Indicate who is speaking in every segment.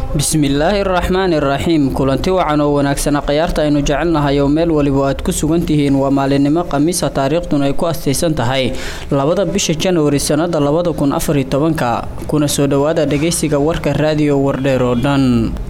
Speaker 1: bismillaahi araxmaani iraxiim kulanti wacan oo wanaagsana khayaarta aynu jecelnahay oo meel waliba aad ku sugan tihiin waa maalinimo khamiisa taariikhduna ay ku astaysan tahay labada bisha januari sannada labada kun afariyo tobanka kuna soo dhowaada dhegaysiga warka raadiyo wardheer oo dhan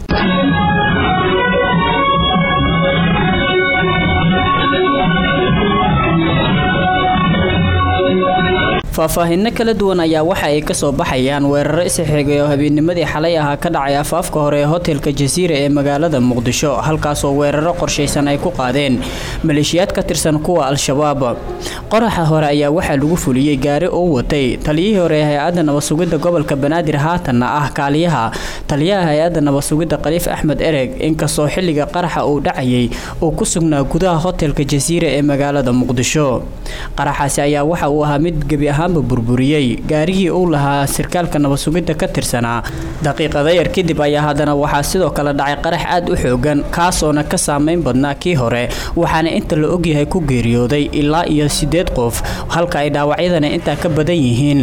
Speaker 1: faahfaahinno kala duwan ayaa waxa ay kasoo baxayaan weeraro isxigay oo habeennimadii xalay ahaa ka dhacay afaafka hore ee hotelka jasiira ee magaalada muqdisho halkaasoo weeraro qorshaysan ay ku qaadeen maleeshiyaad ka tirsan kuwa al-shabaab qoraxa hore ayaa waxaa lagu fuliyey gaari uu watay taliyihii hore ee hay-adda nabadsugidda gobolka banaadir haatanna ah kaaliyaha taliyaha hay-adda nabadsugidda khaliif axmed ereg inkastoo xilliga qaraxa uu dhacayay uu ku sugnaa gudaha hotelka jasiira ee magaalada muqdisho qaraxaasi ayaa waxa uu ahaa mid gebi ahaanba burburiyey gaarigii uu lahaa sirkaalka nabadsugidda ka tirsanaa daqiiqada yar kadib ayaa haddana waxaa sidoo kale dhacay qarax aad u xoogan kaasoona ka saameyn badnaa kii hore waxaana inta la ogyahay ku geeriyooday ilaa iyo siddeed qof halka ay dhaawacyadana intaa ka badan yihiin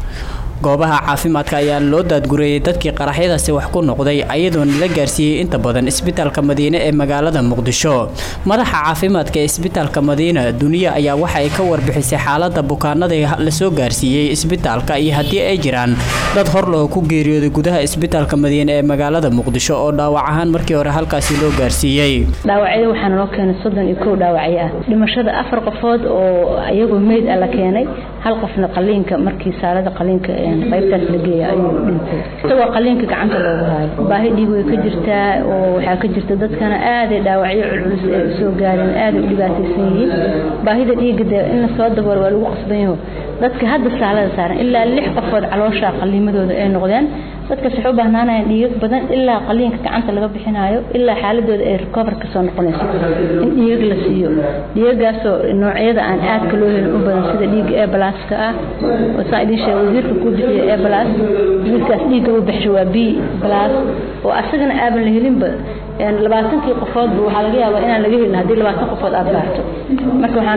Speaker 1: goobaha caafimaadka ayaa loo daadgureeyey dadkii qaraxyadaasi wax ku noqday ayadoona la gaarsiiyey inta badan isbitaalka madiine ee magaalada muqdisho madaxa caafimaadka ee isbitaalka madiina duniya ayaa waxa ay ka warbixisay xaalada bukaanada lasoo gaarsiiyey isbitaalka iyo haddii ay jiraan dad horloo ku geeriyooday gudaha isbitaalka madiine ee magaalada muqdisho oo dhaawac ahaan markii hore halkaasi loo gaarsiiyey
Speaker 2: dhaawacyada waxaa naloo keenay soddon iyo kow dhaawacyo ah dhimashada afar qofood oo iyagoo meyd ah la keenay hal qofna qaliinka markii saalada qaliinka qaybtaas la geeya ayuu dhintay isagoo qaliinka gacanta loogu haayo baahi dhiig way ka jirtaa oo waxaa ka jirta dadkana aaday dhaawacyo culculus ay usoo gaareen aaday u dhibaataysan yihiin baahida dhiigga dee in la soo daboolo waa lagu qasban yaho dadka hadda saalada saaran ilaa lix qofood caloosha qaliimadooda ay noqdeen dadkaas waxay u baahnaanayaan dhiigag badan ilaa qaliinka gacanta laga bixinayo ilaa xaaladooda ay recover ka soo noqonayso in dhiigag la siiyo dhiigagaasoo noocyada aan aadka loo helin u badan sida dhiigga ee balaaska ah oo saa idin sheega wasiirka kuu bixiya ee balaas wiilkaas dhiigga uu bixisho waa b balaas oo asagana aaban la helinba labaatankii qofoodba waxaa laga yaabaa inaan laga helin haddii labaatan qofood aad baarto marka waxaan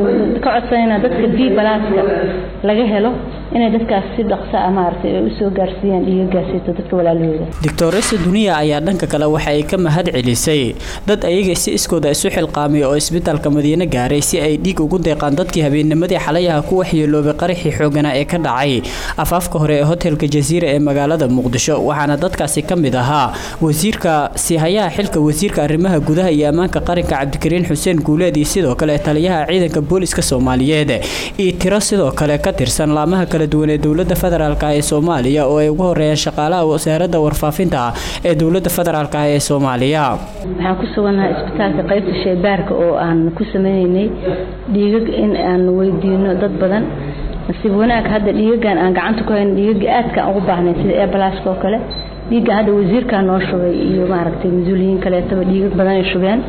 Speaker 2: ka codsanaynaa dadka b balaaska laga helo inay dadkaas si dhaqsa ah maaragtay ay usoo gaarsiiyaan dhiigagaasito dadka walaalahooda
Speaker 1: doctoresa duniya ayaa dhanka kale waxa ay ka mahad celisay dad ayaga si iskooda isu xilqaamay oo isbitaalka madiine gaaray si ay dhiig ugu deeqaan dadkii habeennimadii xalayaha ku waxyeeloobay qaraxii xooganaa ee ka dhacay afaafka hore ee hotelka jasiira ee magaalada muqdisho waxaana dadkaasi ka mid ahaa wasiirka sihayaha xilka wasiirka arrimaha gudaha iyo ammaanka qaranka cabdikariin xuseen guuleed iyo sidoo kale taliyaha ciidanka booliska soomaaliyeed iyo tiro sidoo kale ka tirsan laamaha kala duwan ee dowlada federaalk ee soomaaliya oo ay ugu horeeyaan shaqaalaha wasaaradda warfaafinta ee dowlada federaalk ee soomaaliya
Speaker 2: waxaan ku sugannahay isbitaalka qaybta shaybaarka oo aan ku sameyneynay dhiigag in aan weydiino dad badan nasiib wanaag hadda dhiigagan aan gacanta ku hayno dhiigaga aadkaan ugu baahnay sida eebalaska oo kale dhiigga hadda wasiirkaa noo shubay iyo maaragtay mas-uuliyiin kaleetaba dhiigag badanay shubeen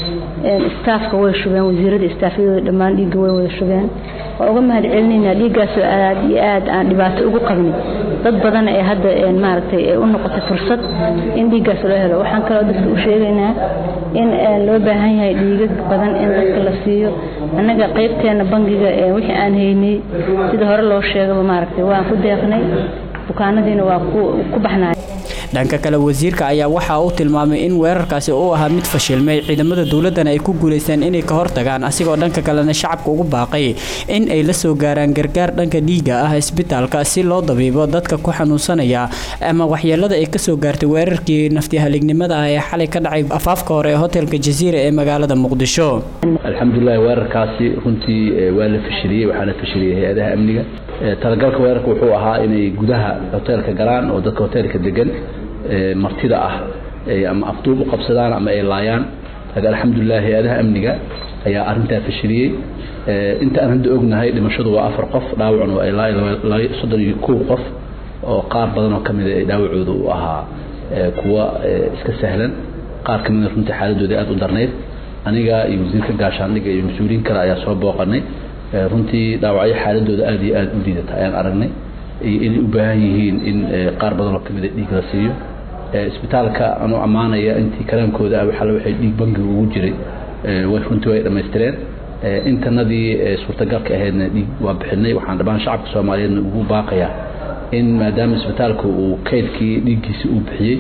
Speaker 2: staafka way shubeen wasiirada istaafyadooda dhammaan dhiigga way wada shubeen waa uga mahad celinaynaa dhiiggaasoo aad iyo aad aan dhibaato ugu qabnay dad badan ee hadda maaragtay ay u noqotay fursad in dhiiggaas loo helo waxaan kaloo dadka u sheegaynaa in loo baahan yahay dhiigag badan in dadka la siiyo annaga qaybteena bangiga wixii aan haynay sida hore loo sheegaba maaragtay waan ku deeqnay bukaanadiina waa ku baxnay
Speaker 1: dhanka kale wasiirka ayaa waxa uu tilmaamay in weerarkaasi uu ahaa mid fashilmay ciidamada dowladana ay ku guulaysteen inay ka hortagaan asigoo dhanka kalena shacabka ugu baaqay in ay la soo gaaraan gargaar dhanka dhiiga ah isbitaalka si loo dabiibo dadka ku xanuunsanaya ama waxyeelada ay kasoo gaartay weerarkii naftihaalignimada ah ee xalay ka dhacay afaafka hore ee hotelka jasiira ee magaalada muqdisho
Speaker 3: alxamdulilahi weerarkaasi runtii waa la fashiliyey waxaana fashiliyey hay-adaha amniga talagalka weerarka wuxuu ahaa inay gudaha hoteelka galaan oo dadka hoteelka degan martida ah ama afduub u qabsadaan ama ay laayaan laakiin alxamdulilah hay-adaha amniga ayaa arintaa fashiliyey inta aan hadda ognahay dhimashadu waa afar qof dhaawacuna waa ilaa soddon iyo kow qof oo qaar badan oo kamida ay dhaawacooda u ahaa kuwa iska sahlan qaar kamida runtii xaaladooda aada u darnayd aniga iyo wasiirka gaashaandhiga iyo mas-uuliyiin kale ayaa soo booqanay runtii dhaawacyo xaaladooda aada iyo aada u liidata ayaan aragnay iyo inay u baahan yihiin in qaar badan oo kamida dhiig la siiyo isbitaalka anuu ammaanaya intii karaankooda ah waxaa waxay dhiig bangiga ugu jiray way runtii way dhammaystireen intanadii suurtagalka ahaydna dhiig waa bixinay waxaan dhammaan shacabka soomaaliyeedna ugu baaqayaa in maadaama isbitaalka uu kaydkii dhiiggiisa uu bixiyey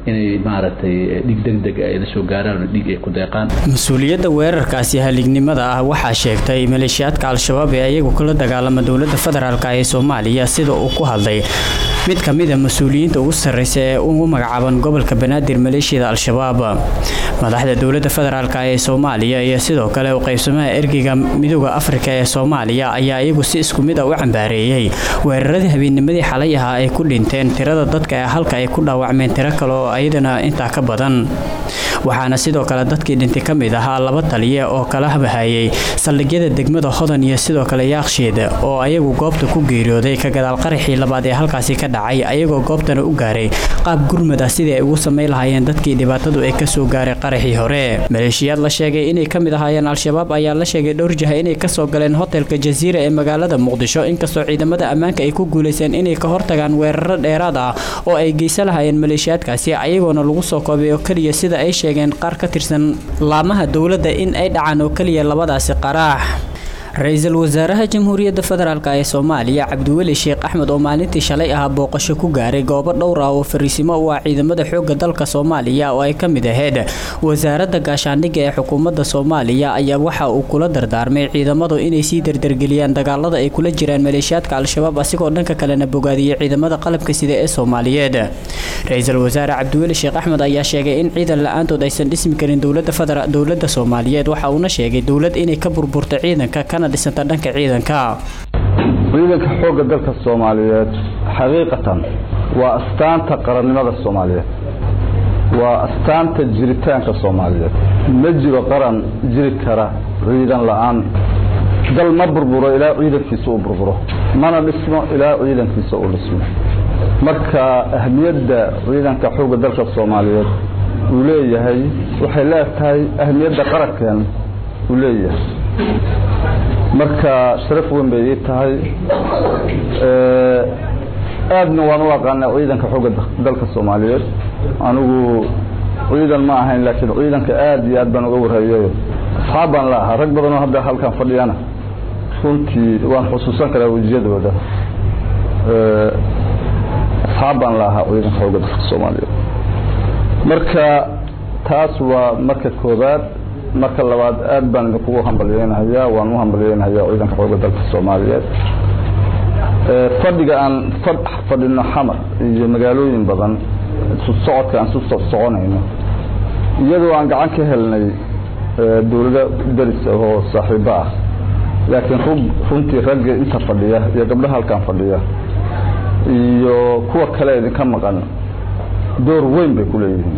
Speaker 3: inay maaragtay dhig degdeg ay la soo gaaraan oo dhiig ay ku deeqaan
Speaker 1: mas-uuliyadda weerarkaasi halignimada ah waxaa sheegtay maleeshiyaadka al-shabaab ee ayagu kula dagaalama dowladda federaalk ee soomaaliya sida uu ku hadlay mid ka mid a mas-uuliyiinta ugu sarreysa ee ugu magacaaban gobolka banaadir maleeshiyada al-shabaab madaxda dowladda federaalk ee soomaaliya iyo sidoo kale u qaybsamaha ergeyga midooda afrika ee soomaaliya ayaa iyagu si isku mid a u cambaareeyey weeraradii habeennimadii xalay ahaa ay ku dhinteen tirada dadka ee halka ay ku dhaawacmeen tiro kale oo ayadana intaa ka badan waxaana sidoo kale dadkii dhintay ka mid ahaa laba taliye oo kala habahayay saldhigyada degmada hodan iyo sidoo kale yaakshiid oo ayagu goobta ku geeriyooday ka gadaal qaraxii labaad ee halkaasi ka dhacay ayagoo goobtana u gaaray qaab gurmad ah sidii ay ugu samayn lahaayeen dadkii dhibaatadu ay kasoo gaaray qaraxii hore maleeshiyaad la sheegay inay ka mid ahaayeen al-shabaab ayaa la sheegay dhowr jaha inay kasoo galeen hotelka jasiira ee magaalada muqdisho inkastoo ciidamada ammaanka ay ku guulayseen inay ka hortagaan weeraro dheeraad ah oo ay geysan lahaayeen maleeshiyaadkaasi ayagoona lagu soo koobay oo keliya sida ay sheegeen qaar ka tirsan laamaha dowladda in ay dhacaan oo keliya labadaasi qaraax ra-iisul wasaaraha jamhuuriyadda federaalk ee soomaaliya cabdiweli sheekh axmed oo maalintii shalay ahaa booqasho ku gaaray goobo dhowr ah oo fariisimo u ah ciidamada xoogga dalka soomaaliya oo ay ka mid ahayd wasaaradda gaashaandhigga ee xukuumadda soomaaliya ayaa waxa uu kula dardaarmay ciidamadu inay sii dardargeliyaan dagaalada ay kula jiraan maleeshiyaadka al-shabaab asigoo dhanka kalena bogaadiyey ciidamada qalabka sida ee soomaaliyeed ra-iisul wasaare cabdiweli sheekh axmed ayaa sheegay in ciidan la-aantood aysan dhismi karin dowladda soomaaliyeed waxa uuna sheegay dowlad inay ka burburta ciidanka kana dhisanta dhanka ciidanka
Speaker 4: ciidanka xoogga dalka soomaaliyeed xaqiiqatan waa astaanta qarannimada soomaaliyeed waa astaanta jiritaanka soomaaliyeed ma jiro qaran jiri kara ciidan la-aan dal ma burburo ilaa ciidankiisa uu burburo mana dhismo ilaa ciidankiisa uu dhismo marka ahmiyadda ciidanka xoogga dalka soomaaliyeed uu leeyahay waxay leegtahay ahmiyadda qarankeena uu leeyahay marka sharaf weyn bay ii tahay aadna waan u aqaanaa ciidanka xoogga dalka soomaaliyeed anigu ciidan ma ahayn laakiin ciidanka aad iyo aad baan uga warhayayo asxaab baan la ahaa rag badanoo hadda halkan fadhiyana runtii waan xusuusan karaa wejiyadooda asxaab baan la ahaa ciidanka xoogga dalka soomaaliyeed marka taas waa marka koobaad marka labaad aad baan idinkugu hambalyeynahayaa waan u hambalyeynahayaa ciidanka xoogga dalka soomaaliyeed fadhiga aan fadhino xamar iyo magaalooyin badan isu socodka aan isu soconayno iyadoo aan gacan ka helnay dowlado deris oo saaxiibo ah laakiin runtii ragga inta fadhiya iyo gabdhaha halkan fadhiya iyo kuwa kale idinka maqan door weyn bay ku leeyihiin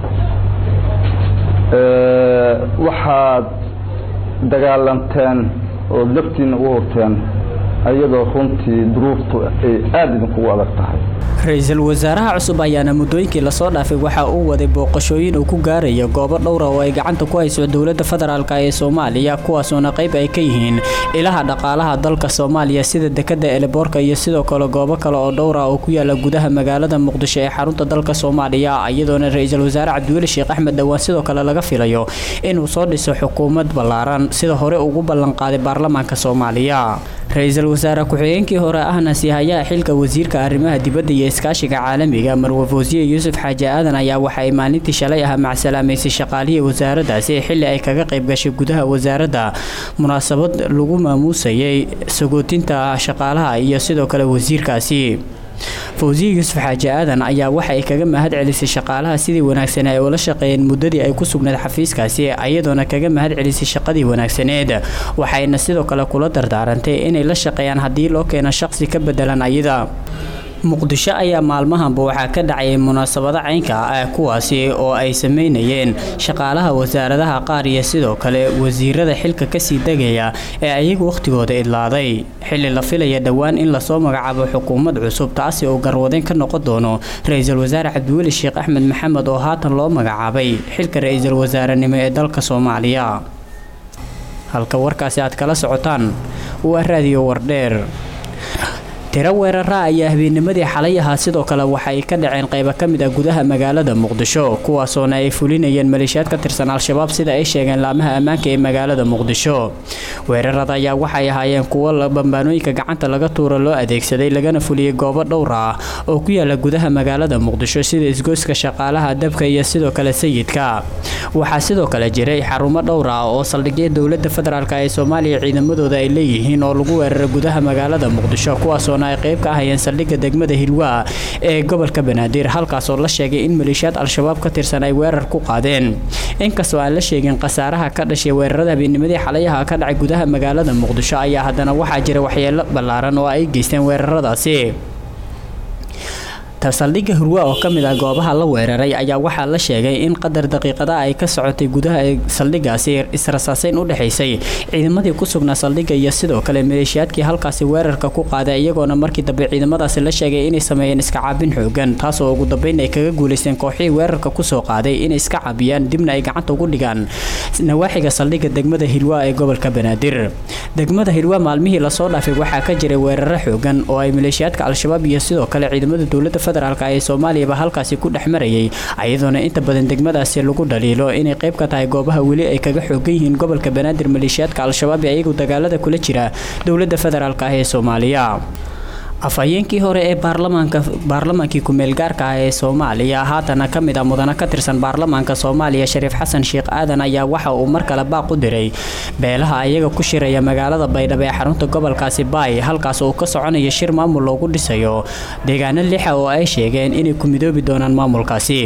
Speaker 4: waxaad dagaalanteen oo naftiina u hurteen ayadoo runtii duruuftu ay aada idinkugu adag tahay
Speaker 1: ra-iisul wasaaraha cusub ayaana muddooyinkii lasoo dhaafay waxa uu waday booqashooyin uu ku gaarayo goobo dhowra oo ay gacanta ku hayso dowladda federaalk ee soomaaliya kuwaasoona qayb ay ka yihiin ilaha dhaqaalaha dalka soomaaliya sida dekada eleboorka iyo sidoo kale goobo kale oo dhowra oo ku yaala gudaha magaalada muqdisho ee xarunta dalka soomaaliya iyadoona ra-iisul wasaare cabdiweli sheekh axmed dhowaan sidoo kale laga filayo inuu soo dhiso xukuumad ballaaran sida hore ugu ballanqaaday baarlamaanka soomaaliya ra-iisul wasaare ku-xigeenkii hore ahna siihayaha xilka wasiirka arrimaha dibadda iyo iskaashiga caalamiga marwaf wasiir yuusuf xaaji aadan ayaa waxa ay maalintii shalay ah macsalaamaysay shaqaalihii wasaaraddaasi xilli ay kaga qayb gashay gudaha wasaaradda munaasabad lagu maamuusayay sagootinta shaqaalaha iyo sidoo kale wasiirkaasi fawsiya yuusuf xaaji aadan ayaa waxa ay kaga mahad celisay shaqaalaha sidii wanaagsan ay ula shaqeeyeen muddadii ay ku sugnayd xafiiskaasi iyadoona kaga mahad celisay shaqadii wanaagsaneed waxayna sidoo kale kula dardaarantay inay la shaqeeyaan haddii loo keeno shaqsi ka bedelan ayada muqdisho ayaa maalmahanba waxaa ka dhacayay munaasabado caynka ah kuwaasi oo ay sameynayeen shaqaalaha wasaaradaha qaar iyo sidoo kale wasiirada xilka kasii degaya ee ayagu wakhtigooda idlaaday xilli la filaya dhowaan in lasoo magacaabo xukuumad cusub taasi oo garwadeen ka noqon doono ra-iisul wasaare cabdiweli sheekh axmed maxamed oo haatan loo magacaabay xilka ra-iisul wasaarenimo ee dalka soomaaliya halka warkaasi aad kala socotaan waa raadiyo wardheer tiro weerara ayaa habeennimadii xalay ahaa sidoo kale waxay ka dhaceen qaybo ka mid ah gudaha magaalada muqdisho kuwaasoona ay fulinayeen maleeshiyaad ka tirsan al-shabaab sida ay sheegeen laamaha ammaanka ee magaalada muqdisho weerarada ayaa waxay ahaayeen kuwo bambaanooyinka gacanta laga tuuro loo adeegsaday lagana fuliyey goobo dhowr ah oo ku yaala gudaha magaalada muqdisho sida isgoyska shaqaalaha dabka iyo sidoo kale sayidka waxaa sidoo kale jiray xarumo dhowr ah oo saldhigya dowlada federaalk ee soomaaliya ciidamadooda ay leeyihiin oo lagu weeraray gudaha magaalada muqdisho kuwaasoo ay qayb ka ahayeen saldhigga degmada hilwaa ee gobolka banaadir halkaasoo la sheegay in maleeshiyaad al-shabaab ka tirsan ay weerar ku qaadeen inkastoo aan la sheegin khasaaraha ka dhashay weerarada habeennimadii xalayaha ka dhacay gudaha magaalada muqdisho ayaa haddana waxaa jira waxyeelo ballaaran oo ay geysteen weeraradaasi saldhigga hurwa oo ka mid ah goobaha la weeraray ayaa waxaa la sheegay in qadar daqiiqada ay ka socotay gudaha ee saldhiggaasi israsaaseyn u dhexaysay ciidamadii ku sugnaa saldhigga iyo sidoo kale maleeshiyaadkii halkaasi weerarka ku qaaday iyagoona markii dambe ciidamadaasi la sheegay inay sameeyeen iska caabin xoogan taasoo ugu dambeyn ay kaga guulaysteen kooxihii weerarka kusoo qaaday inay iska caabiyaan dibna ay gacanta ugu dhigaan nawaaxiga saldhigga degmada hilwa ee gobolka banaadir degmada hilwa maalmihii lasoo dhaafay waxaa ka jiray weeraro xoogan oo ay maleeshiyaadka al-shabaab iyo sidoo kale ciidamada dowlada federaalk ee soomaaliyaba halkaasi ku dhex marayay ayadoona inta badan degmadaasi lagu dhaliilo inay qayb ka tahay goobaha weli ay kaga xoogan yihiin gobolka banaadir maleeshiyaadka al-shabaab ee iyagu dagaalada kula jira dowlada federaalk ah ee soomaaliya afhayeenkii hore ee baarlamaanka baarlamaankii ku-meel gaarka ah ee soomaaliya haatana ka mid ah mudana ka tirsan baarlamaanka soomaaliya shariif xasan sheekh aadan ayaa waxa uu mar kale baaq u diray beelaha ayaga ku shiraya magaalada baydhabo ee xarunta gobolkaasi baay halkaas uu ka soconayo shir maamul loogu dhisayo deegaano lixa oo ay sheegeen inay ku midoobi doonaan maamulkaasi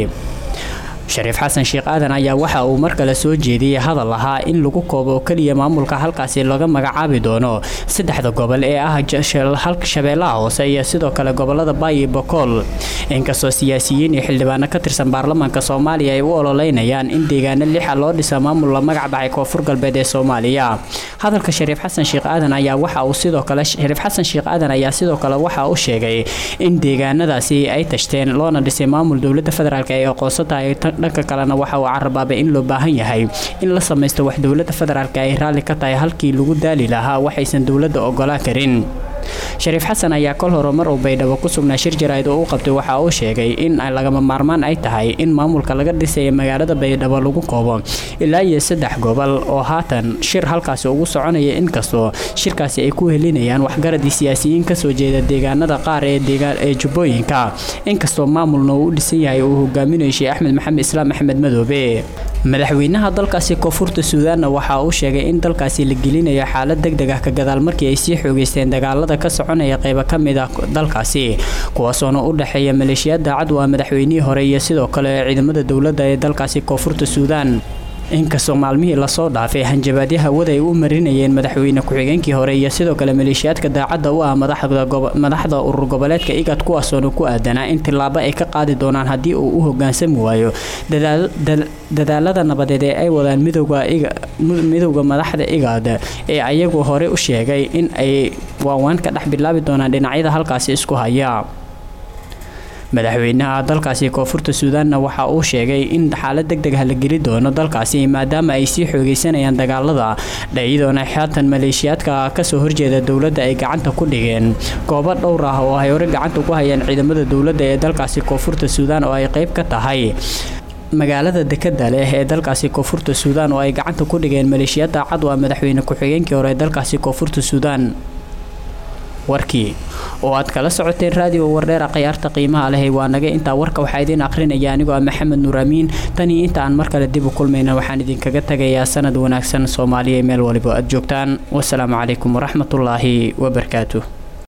Speaker 1: shariif xasan sheekh aadan ayaa waxa uu mar kale soo jeediyey hadal ahaa in lagu koobo oo keliya maamulka halkaasi laga magacaabi doono saddexda gobol ee ah shabeellaha hoose iyo sidoo kale gobolada baay iyo bokool inkastoo siyaasiyiin iyo xildhibaano ka tirsan baarlamaanka soomaaliya ay u ololeynayaan in deegaano lixa loo dhisa maamul la magac baxay koonfur galbeed ee soomaaliya hadalka shariif xasan sheekh aadan ayaa waxa uu sidoo kale shariif xasan sheekh aadan ayaa sidoo kale waxa uu sheegay in deegaanadaasi ay tashteen loona dhisay maamul dowlada federaalk ay aqoonsan tahay dhanka kalena waxa uu carabaabay in loo baahan yahay in la samaysto wax dowlada federaalk ay raalli ka tahay halkii lagu daali lahaa waxaysan dowladda ogolaan karin shariif xasan ayaa kol hore mar uu baydhabo ku sugnaa shir jaraa'id oo u qabtay waxa uu sheegay in lagama maarmaan ay tahay in maamulka laga dhisaya magaalada baydhabo lagu koobo ilaa iyo saddex gobol oo haatan shir halkaasi ugu soconaya inkastoo shirkaasi ay ku helinayaan waxgaradii siyaasiyiin kasoo jeeda deegaanada qaar ee ee jubbooyinka inkastoo maamulna uu u dhisan yahay uu hogaaminayo sheekh axmed maxamed islaam axmed madoobe madaxweynaha dalkaasi koonfurta suudaanna waxa uu sheegay in dalkaasi la gelinayo xaalad deg deg ah ka gadaal markii ay sii xoogeysteen dagaalada ka soconaya qaybo ka mid ah dalkaasi kuwaasoona u dhexeeya maleeshiyaad daacad u ah madaxweynihii hore iyo sidoo kale ciidamada dowladda ee dalkaasi koonfurta suudaan inkastoo maalmihii lasoo dhaafay hanjabaadyo hawada ay u marinayeen madaxweyne ku-xigeenkii hore iyo sidoo kale maleeshiyaadka daacadda u ah madaxda urur goboleedka igad kuwaasoona ku aadanaa in tillaabo ay ka qaadi doonaan haddii uu u hogaansami waayo dadaalada nabadeed ee ay wadaan midowda madaxda igad ee ayagu hore u sheegay in ay waawaan ka dhex bilaabi doonaan dhinacyada halkaasi isku haya madaxweynaha dalkaasi koonfurta suudaanna waxa uu sheegay in xaalad deg deg ah la geli doono dalkaasi maadaama ay sii xoogeysanayaan dagaalada dhayadoona xaatan maleeshiyaadka kasoo horjeeda dowladda ay gacanta ku dhigeen goobo dhowr ah oo ay hore gacanta ku hayaan ciidamada dowladda ee dalkaasi koonfurta suudaan oo ay qayb ka tahay magaalada dekada leh ee dalkaasi koonfurta suudaan oo ay gacanta ku dhigeen maleeshiyaad daacad u ah madaxweyne ku-xigeenkii hore ee dalkaasi koonfurta suudaan warkii oo aad kala socoteen raadiyo wardheera khayaarta qiimaha leh waa naga intaa warka waxaa idiin akhrinaya anigoo ah maxamed nuur amiin tanii inta aan mar kale dib u kulmayna waxaan idinkaga tagayaa sanad wanaagsan soomaaliya meel waliba aad joogtaan wasalaamu calaykum waraxmatullaahi wabarakaatu